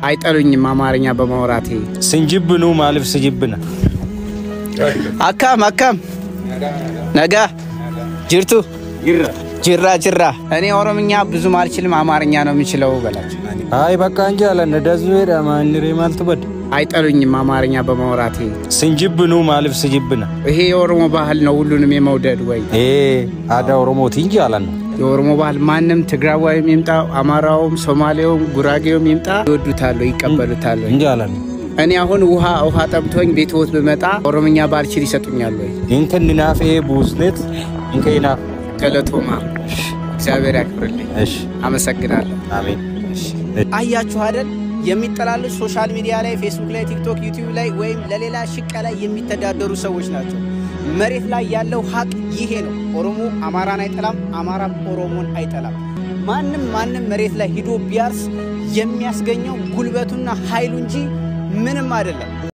አይጠሉኝም አማርኛ በማውራቴ። ስንጅብኑ ማልፍ ስጅብና አካም አካም ነጋ ጅርቱ ጅራ ጅራ። እኔ ኦሮምኛ ብዙም አልችልም፣ አማርኛ ነው የምችለው በላቸው። አይ በቃ እንጂ አለን ደዙ ሄዳ ማንሬ ማልትበድ አይጠሉኝም አማርኛ በማውራቴ። ስንጅብኑ ማልፍ ስጅብና ይሄ የኦሮሞ ባህል ነው፣ ሁሉንም የመውደድ ወይ ኤ አዳ ኦሮሞቲ እንጂ አለን የኦሮሞ ባህል ማንም ትግራዋይም ይምጣ፣ አማራውም፣ ሶማሌውም፣ ጉራጌውም ይምጣ ይወዱታል፣ ይቀበሉታል። ወይ እንጂ አለን እኔ አሁን ውሃ ውሃ ጠምቶኝ ቤትዎት ብመጣ ኦሮምኛ ባልችል ይሰጡኛል ወይ? ኢንከን ናፍ ኤ ቡዝኔት ኢንከ ናፍ ገለቶማ እግዚአብሔር ያክብርልኝ። እሺ አመሰግናለሁ። አሜን አያችሁ አይደል የሚጠላሉት ሶሻል ሚዲያ ላይ ፌስቡክ ላይ ቲክቶክ ዩቲዩብ ላይ ወይም ለሌላ ሽቀ ላይ የሚተዳደሩ ሰዎች ናቸው። መሬት ላይ ያለው ሀቅ ይሄ ነው። ኦሮሞ አማራን አይጠላም፣ አማራም ኦሮሞን አይጠላም። ማንም ማንም መሬት ላይ ሂዶ ቢያርስ የሚያስገኘው ጉልበቱና ኃይሉ እንጂ ምንም አይደለም።